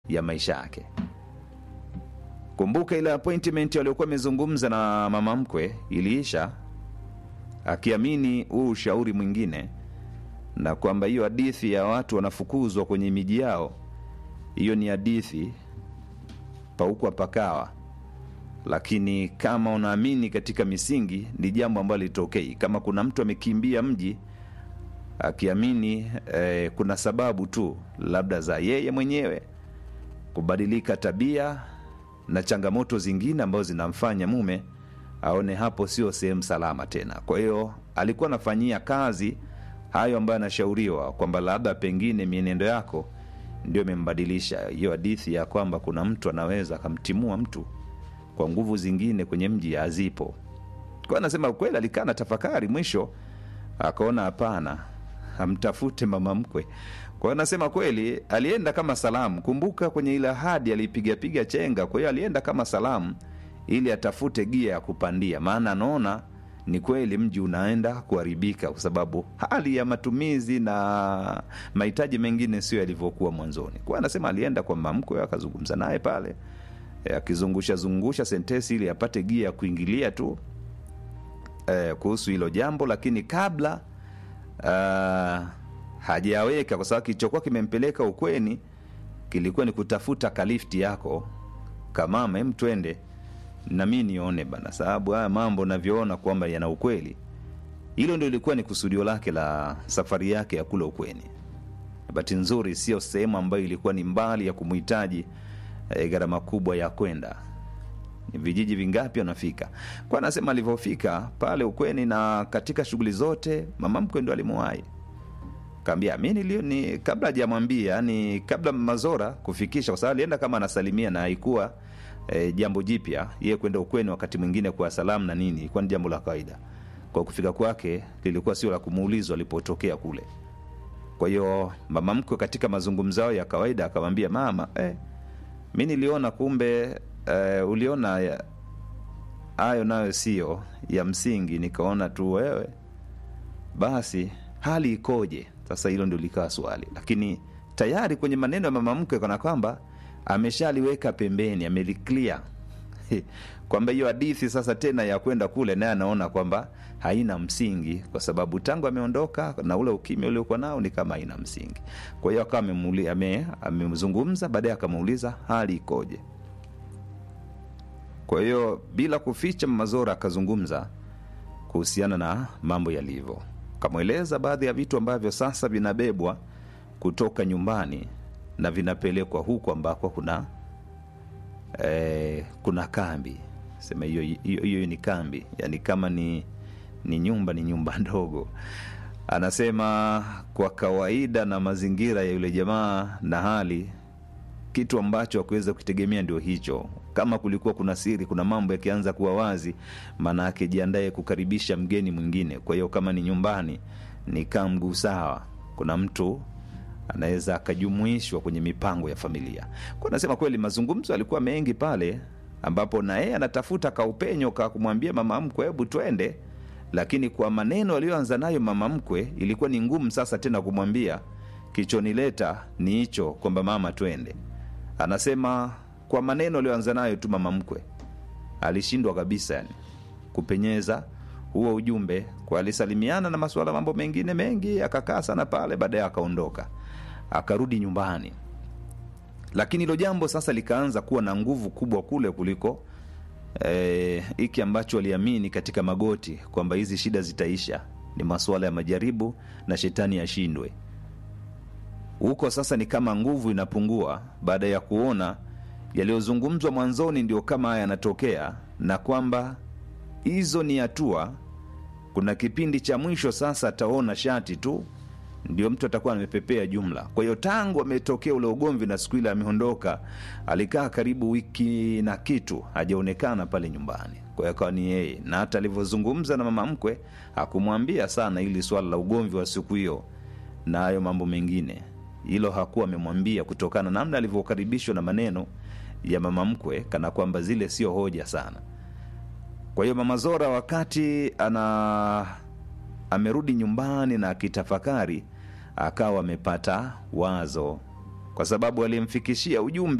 ya maisha yake. Kumbuka ile appointment waliokuwa amezungumza na mama mkwe iliisha akiamini huu ushauri mwingine, na kwamba hiyo hadithi ya watu wanafukuzwa kwenye miji yao, hiyo ni hadithi paukwa pakawa. Lakini kama unaamini katika misingi, ni jambo ambalo litokei. Kama kuna mtu amekimbia mji akiamini eh, kuna sababu tu labda za yeye mwenyewe kubadilika tabia na changamoto zingine ambazo zinamfanya mume aone hapo sio sehemu salama tena. Kwa hiyo alikuwa anafanyia kazi hayo ambayo anashauriwa kwamba labda pengine mienendo yako ndio imembadilisha. Hiyo hadithi ya kwamba kuna mtu anaweza akamtimua mtu kwa nguvu zingine kwenye mji hazipo. Kwa hiyo anasema kweli, alikaa na tafakari, mwisho akaona hapana, amtafute mama mkwe. Kwa hiyo anasema kweli alienda kama salamu. Kumbuka kwenye ile ahadi alipigapiga chenga, kwa hiyo alienda kama salamu ili atafute gia ya kupandia, maana anaona ni kweli mji unaenda kuharibika kwa sababu hali ya matumizi na mahitaji mengine sio yalivyokuwa mwanzoni. Kwa hiyo anasema alienda kwa mama mkwe akazungumza naye pale eh, akizungusha zungusha sentesi ili apate gia ya kuingilia tu eh, kuhusu hilo jambo, lakini kabla uh, hajaweka kwa sababu kilichokuwa kimempeleka ukweni kilikuwa ni kutafuta kalifti yako kamama, em, twende na mi nione bana, sababu haya mambo navyoona kwamba yana ukweli. Hilo ndio ilikuwa ni kusudio lake la safari yake ya kule ukweni. Bahati nzuri sio sehemu ambayo ilikuwa ni mbali ya kumhitaji eh, gharama kubwa ya kwenda ni vijiji vingapi anafika kwa anasema alivyofika pale ukweni na katika shughuli zote mama mkwe ndo alimuwahi kaambia mi nilio ni kabla hajamwambia yani kabla mazora kufikisha kwa sababu alienda kama anasalimia na haikuwa e, jambo jipya yeye kwenda ukweni wakati mwingine kwa salamu na nini ilikuwa ni jambo la kawaida kwa kufika kwake lilikuwa sio la kumuulizwa alipotokea kule kwa hiyo mama mkwe katika mazungumzo yao ya kawaida akamwambia mama eh, mi niliona kumbe eh, uliona ya- hayo nayo sio ya msingi nikaona tu wewe basi hali ikoje sasa hilo ndio likawa swali lakini tayari kwenye maneno ya mama mkwe kana kwamba ameshaliweka pembeni ameliclear kwamba hiyo hadithi sasa tena ya kwenda kule naye anaona kwamba haina msingi kwa sababu tangu ameondoka na ule ukimya uliokuwa nao ni kama haina msingi kwa hiyo akawa amemuli- ame- amemzungumza baadaye akamuuliza hali ikoje kwa hiyo bila kuficha mazora akazungumza kuhusiana na mambo yalivyo kamweleza baadhi ya vitu ambavyo sasa vinabebwa kutoka nyumbani na vinapelekwa huku ambako kuna eh, kuna kambi sema hiyo hiyo hiyo ni kambi yani kama ni ni nyumba ni nyumba ndogo anasema kwa kawaida na mazingira ya yule jamaa na hali kitu ambacho akuweza kukitegemea ndio hicho kama kulikuwa kuna siri kuna mambo yakianza kuwa wazi maana yake jiandae kukaribisha mgeni mwingine kwa hiyo kama ni nyumbani ni kaa mguu sawa kuna mtu anaweza akajumuishwa kwenye mipango ya familia kwa nasema kweli mazungumzo yalikuwa mengi pale ambapo na yeye anatafuta kaupenyo ka kumwambia mama mkwe hebu twende lakini kwa maneno aliyoanza nayo mama mkwe ilikuwa ni ngumu sasa tena kumwambia kichonileta ni hicho kwamba mama twende anasema kwa maneno aliyoanza nayo tu mama mkwe alishindwa kabisa yani kupenyeza huo ujumbe kwa alisalimiana na masuala mambo mengine mengi akakaa sana pale baadaye akaondoka akarudi nyumbani lakini hilo jambo sasa likaanza kuwa na nguvu kubwa kule kuliko eh, hiki ambacho aliamini katika magoti kwamba hizi shida zitaisha ni masuala ya majaribu na shetani ashindwe huko sasa ni kama nguvu inapungua baada ya kuona yaliyozungumzwa mwanzoni ndio kama haya yanatokea na kwamba hizo ni hatua kuna kipindi cha mwisho sasa ataona shati tu ndio mtu atakuwa amepepea jumla kwa hiyo tangu ametokea ule ugomvi na siku ile ameondoka alikaa karibu wiki na kitu hajaonekana pale nyumbani kwa hiyo akawa ni yeye na hata alivyozungumza na mama mkwe hakumwambia sana ili swala la ugomvi wa siku hiyo na hayo mambo mengine hilo hakuwa amemwambia kutokana na namna alivyokaribishwa na maneno ya mama mkwe kana kwamba zile sio hoja sana kwa hiyo mama zora wakati ana amerudi nyumbani na akitafakari akawa amepata wazo kwa sababu aliyemfikishia ujumbe